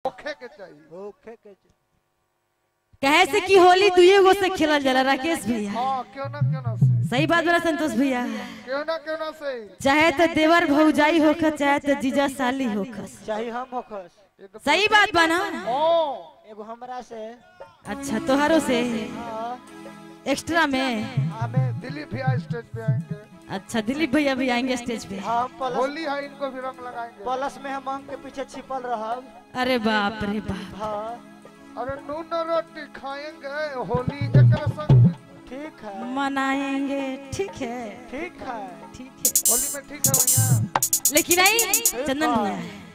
होखे के चाहिए होखे के कहे से कि होली दुए गो से खेलल जाला राकेश भैया हाँ क्यों ना क्यों ना से सही बात बोला संतोष भैया क्यों ना क्यों ना से चाहे तो देवर भौजाई होखस चाहे तो जीजा साली होखस चाहे हम होखस ये तो सही बात बा ना हाँ एगो हमरा से अच्छा तोहरो से हाँ, एक्स्ट्रा में हमें दिलीप भैया स्टेज पे आएंगे अच्छा दिलीप भैया भी आएंगे स्टेज पे हम प्लस होली है इनको भी रंग लगाएंगे प्लस में हम अंक के पीछे छिपल रहब अरे बाप रे बाप हाँ अरे नून रोटी खाएंगे होली एक संग ठीक है मनाएंगे ठीक है ठीक है ठीक है होली में ठीक है भैया लेकिन नहीं चंदन भैया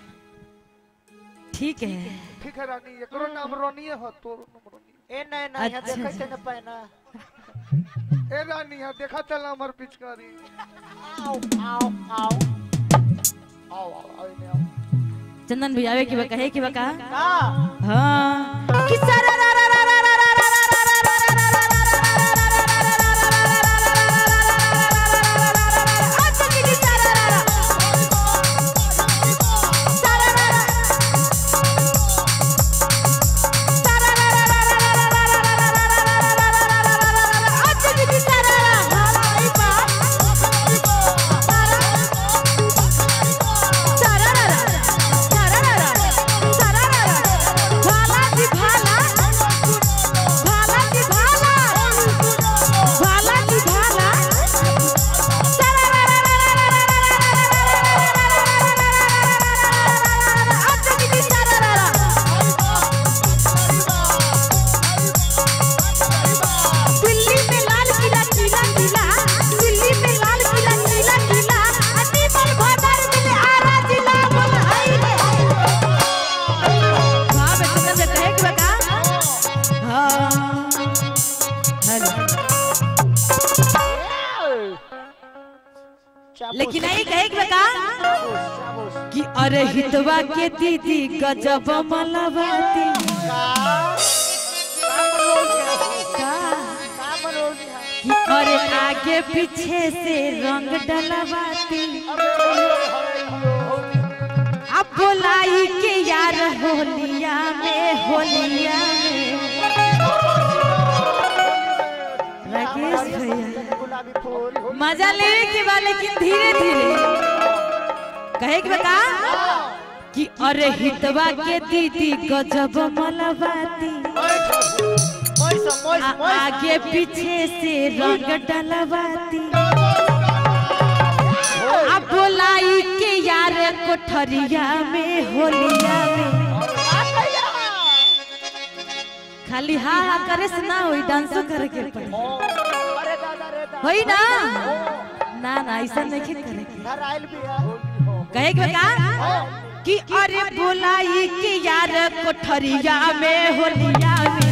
ठीक है ठीक है रानी एकरो नाम रोनिए हो तो नाम रोनिए ए नहीं नहीं यहाँ अच्छा, देखे थे न पैना ए रानी है देखा चला हमर पिचकारी आओ आओ आओ आओ आओ आओ इन्हें आओ चंदन भैया आवे की बा कहे की बा का का हाँ कि सारा रा रा रा रा रा रा रा रा रा रा रा रा रा रा दिल्ली में लाल किला किला किला दिल्ली में लाल किला किला किला अनीमल भवन में आरा जिला बोल हाय रे हां बेटा से कहे कि बका हां हेलो लेकिन नहीं कहे कि बका कि अरे हितवा के दीदी गजब मलबाती का कि अरे आगे पीछे से रंग डलवाती अब बोलाई के यार होलिया में होलिया में राकेश भैया गुलाबी फूल मजा लेवे के बा लेकिन धीरे धीरे कहे के बता कि अरे हितवा के दीदी गजब मलबाती मोइस मोइस आ- मोइस आगे पीछे से रंग डलवाती अब बोलाई के यार कोठरिया में होलिया में खाली हा हा करे से ना होई डांसो करे के पड़ी अरे दादा रे दादा होई ना ना ना ऐसा नहीं करे के घर आइल भी है कहे के का कि अरे बोलाई के यार कोठरिया में होलिया में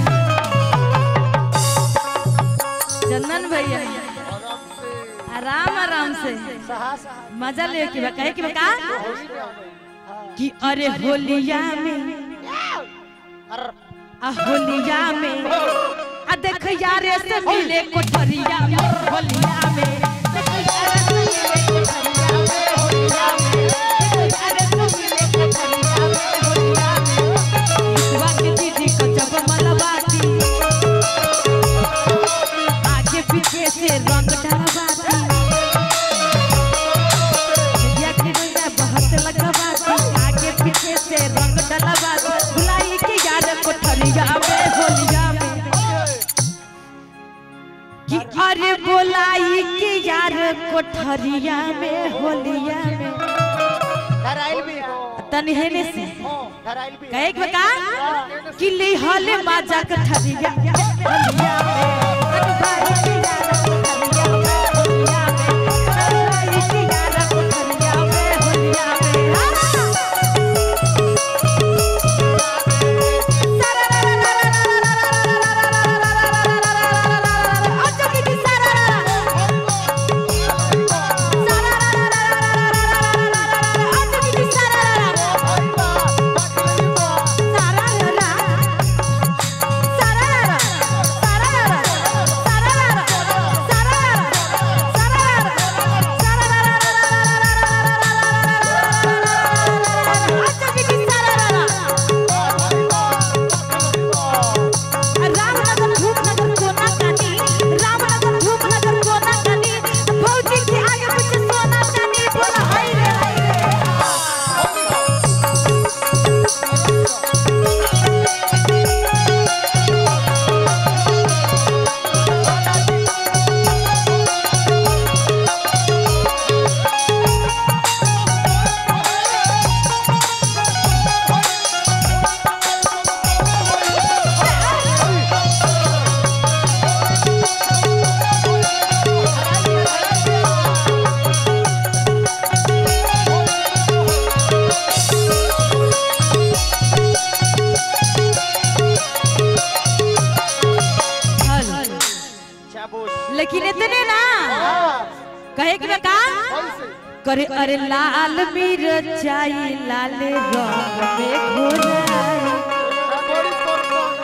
चंदन भैया आराम से आराम आराम से सहा सहा मजा ले के बा कहे के बा का होली में आ गई कि अरे होलिया में अर आ होलिया में आ देख यार से मिले कोठरिया में होलिया में देख यारे से मिले कोठरिया में, होलिया में। देख यारे से मिले कोठरिया में, होलिया में। ईश्वा के दीदी को जब मलबाती आगे पीछे से रंग डलवाती विद्या की रंगा बहुत लगवाती आगे पीछे से रंग डलवाती भुलाई के यार कोठरिया में होलिया में कि अरे बोलाई के यार कोठरिया में होलिया में घर आइल भी है तनी हेने से घर आइल भी है कहे के बका कि लिहल माजा कठरिया होलिया में अनुभाई के यार कोठरिया में होलिया में अनुभाई के यार कोठरिया में होलिया में हाँ। सारा कहे कि का कैसे करे अरे लाल मिरचाई लाल रंग में घोराई बड़ी तोर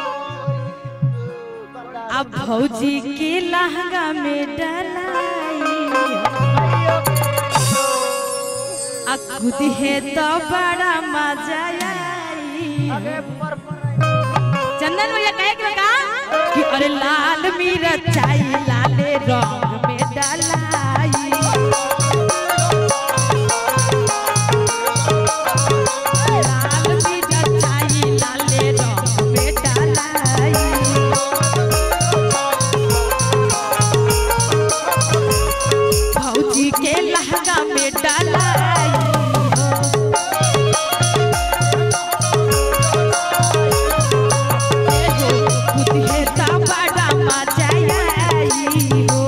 अब भौजी के लहंगा में डलाई आ खुद है तो बड़ा मजा आई चंदन भैया कहे कि का कि अरे लाल मिरचाई लाल रंग में डलाई लाल मिरचाई लाल रंग में डलाई भौजी के लहंगा में डलाई खुद है ता बड़ा मजा आई हो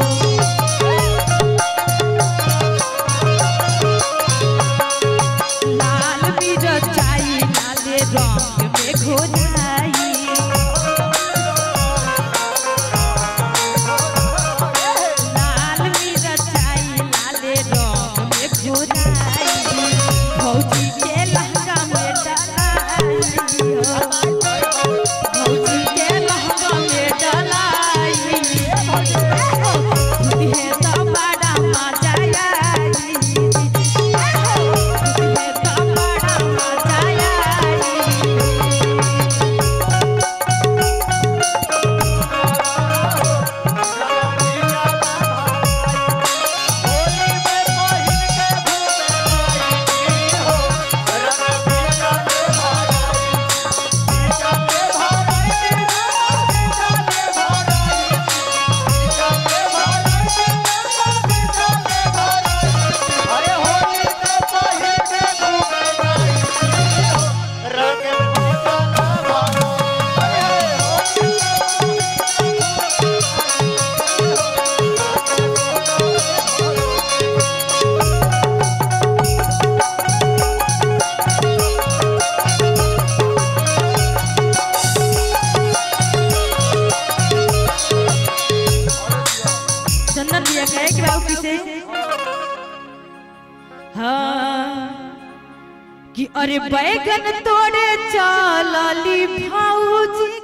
लाल मिरचाई लाल रंग में घोराई लाल मिरचाई लाल रंग में घोराई भौजी के लहंगा में डलाई हो भौजी के लहंगा में डलाई खुद है तो बड़ा मजा आई खुद है तो बड़ा मजा आई चंदन भैया कहे कि बाबू किसे हाँ कि अरे बैगन तोड़े चलली भौजी